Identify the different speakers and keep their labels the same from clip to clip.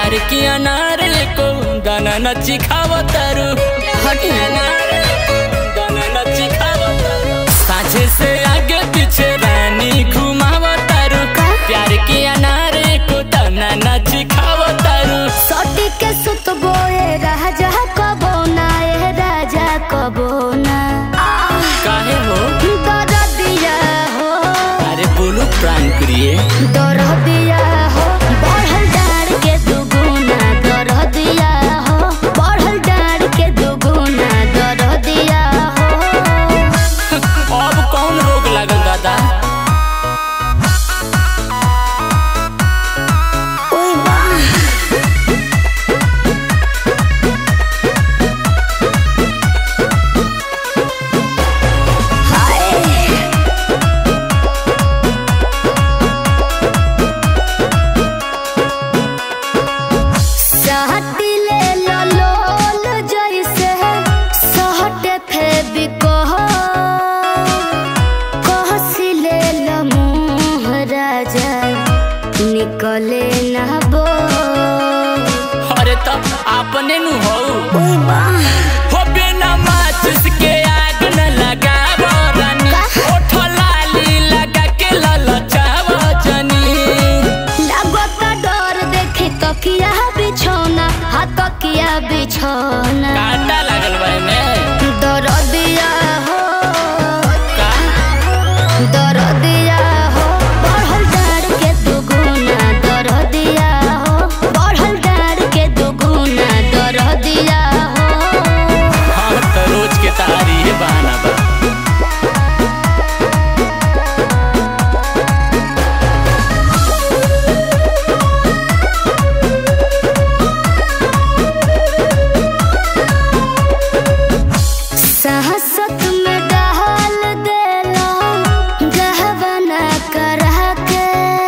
Speaker 1: प्यार की अनार को दाना नची खावतारू हटी अनार को दाना नची खावतारू साझे से आगे पीछे रानी घुमावतारू प्यार की अनार को दाना नची खावतारू
Speaker 2: सटी के सुत बोए राजा कबो ना ए राजा कबो ना
Speaker 1: काहे हो
Speaker 2: दरदिया हो
Speaker 1: अरे बोलो प्राण प्रिय
Speaker 2: दरदिया हो बढ़ल डार के दुगुना दरदिया हो बढ़ल डार के दुगुना दरदिया हो
Speaker 1: अब कौन रोग लागल दादा
Speaker 2: ओए वाह हाय सहटिले ललोल जैसे सहटे फेबिकोह कहसिले लमुह राजा निकले ना बो
Speaker 1: अरे तब आपने नु हो
Speaker 2: ओए वाह
Speaker 1: हो बिना माचिस के आग न लगाव रानी ओठ लाली लगा के ललचाव जनी
Speaker 2: लागत डर देखे तकिया बिछौना हा तकिया बिछौना
Speaker 1: कांटा लागल बा में
Speaker 2: दरदिया हो
Speaker 1: का
Speaker 2: दरदिया हो बढ़ल डार के दुगुना दरदिया हो बढ़ल डार के दुगुना दरदिया हो
Speaker 1: हम तो रोज के तारी है बहाना बा
Speaker 2: साहसत में डाल देलो गहबना करह के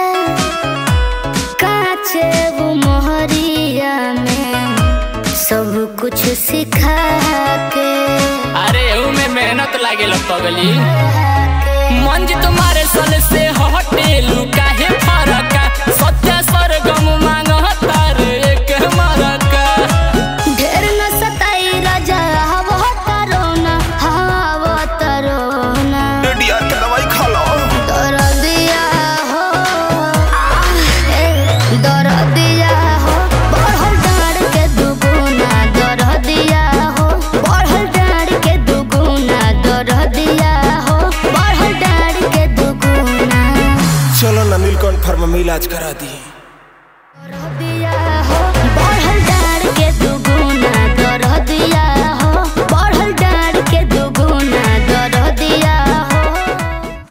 Speaker 2: काचे वो मोहरिया में सब कुछ सिखा के
Speaker 1: अरे एहू में मेहनत लागेल पगली मंज तुम्हारे सन से हटेलू काहे फरका सत्य सरगम मांग तारे एक मरका
Speaker 2: ढेर न सताई राजा हवा तरोना हवा तरोना
Speaker 3: रेडिया के दवाई खा लो
Speaker 2: दरदिया हो ए, दरदिया हो बढ़ल डार के दुगुना दरदिया हो बढ़ल डार के दुगुना दरदिया हो बढ़ल डार के दुगुना
Speaker 3: चलो ना नीलकंठ फार्मा में इलाज करा दी